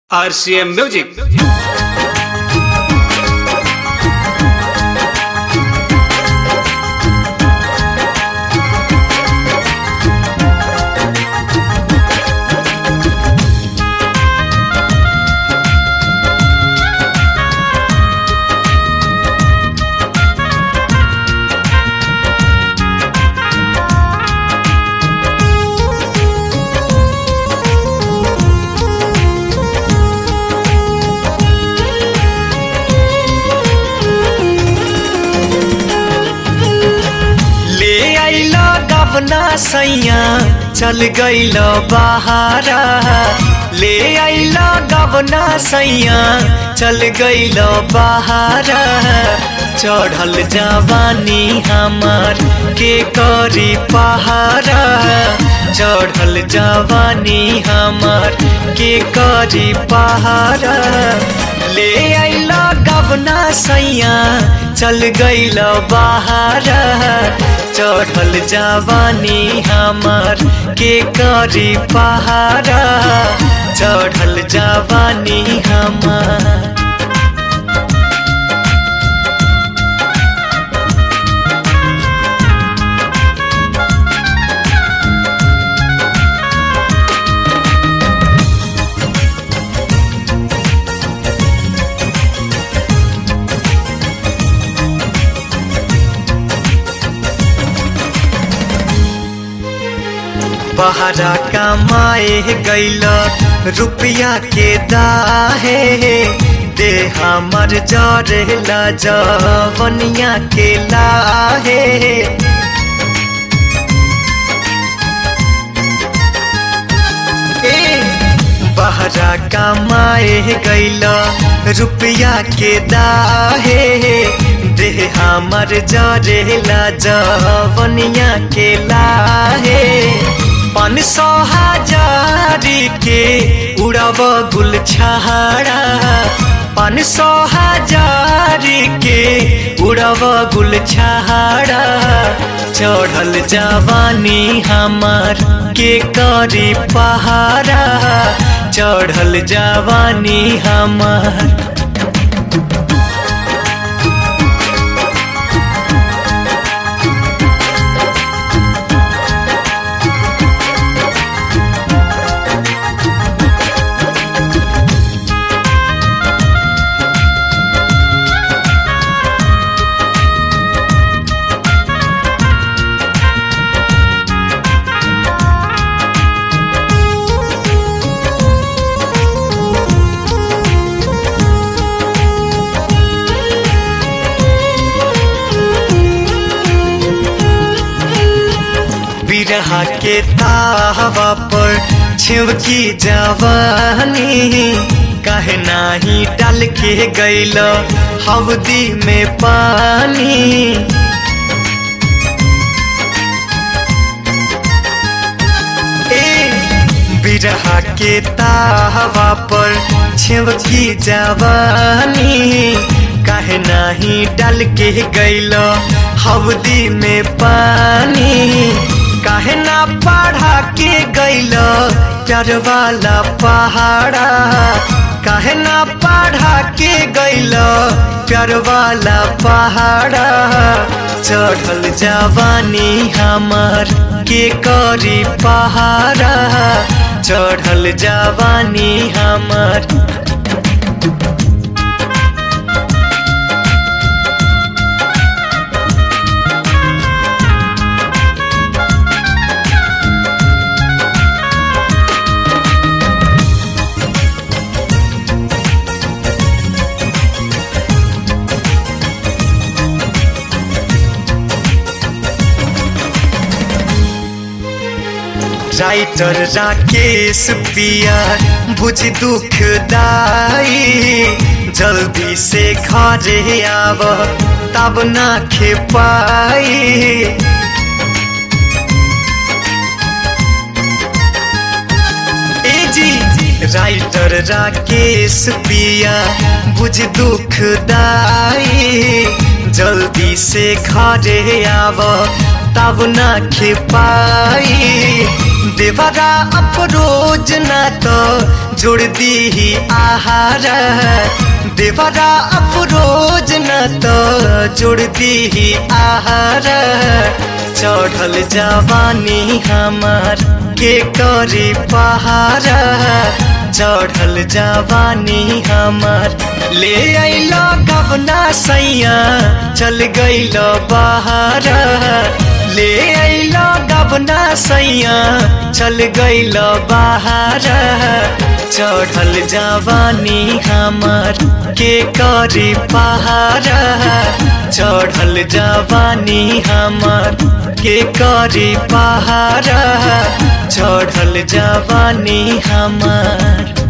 RCM Music. ले आइल गवना सैया चल गइल बहारा ले आइल गवना सैया चल गइल बहारा चढ़ल जवानी हमार के करी पहारा चढ़ल जवानी हमार के करी पहारा ले आइल गवना सैया चल गइल बहारा चढ़ल जवानी हमार के करी पहारा चढ़ल जवानी हमार बहरा कमाए गैल रुपया के दाहे दे हमर जरेला जवनिया के लाहे ए बहरा कमाए गैल रुपया के दाहे दे हमर जरेला जवनिया के लाहे पाँच सौ हजारी के उड़ब गुल छहाड़ा पाँच सौ हजारी के उड़ब गुल छहाड़ा चढ़ल जवानी हमार के करी पहाड़ा चढ़ल जवानी हमार बिरहा के तावा पर छिवकी जवानी कहे नाही डाल के गैल हवदी में पानी ए बिरहा के तावा पर छिवकी जवानी कहे नाही डाल के गैल हवदी में पानी काहे ना पढ़ा के गैल प्यार वाला पहाड़ा काहे ना पढ़ा के गैल प्यार वाला पहाड़ा चढ़ल जवानी हमार के करी पहाड़ा चढ़ल जवानी हमार राइटर राकेश पिया बुझ दुख दाई जल्दी से घरे आव तब ना खे पाई ए जी राइटर राकेश पिया बुझ दुख दाई जल्दी से घरे आव तब ना खे पाई देवरा अफरोज ना तो जोड़ दी आहार देवरा अफरोज न तो जोड़ दी आहार चढ़ल जवानी हमार के करे पहाड़ चढ़ल जवानी हमार ले अल गबना सैया चल गईल बाहर ले अल गबना सैया चल गईल बाहर चढ़ल जवानी हमार के करे पहाड़ चढ़ल जवानी हमार के करे पहाड़ चढ़ल जवानी हमार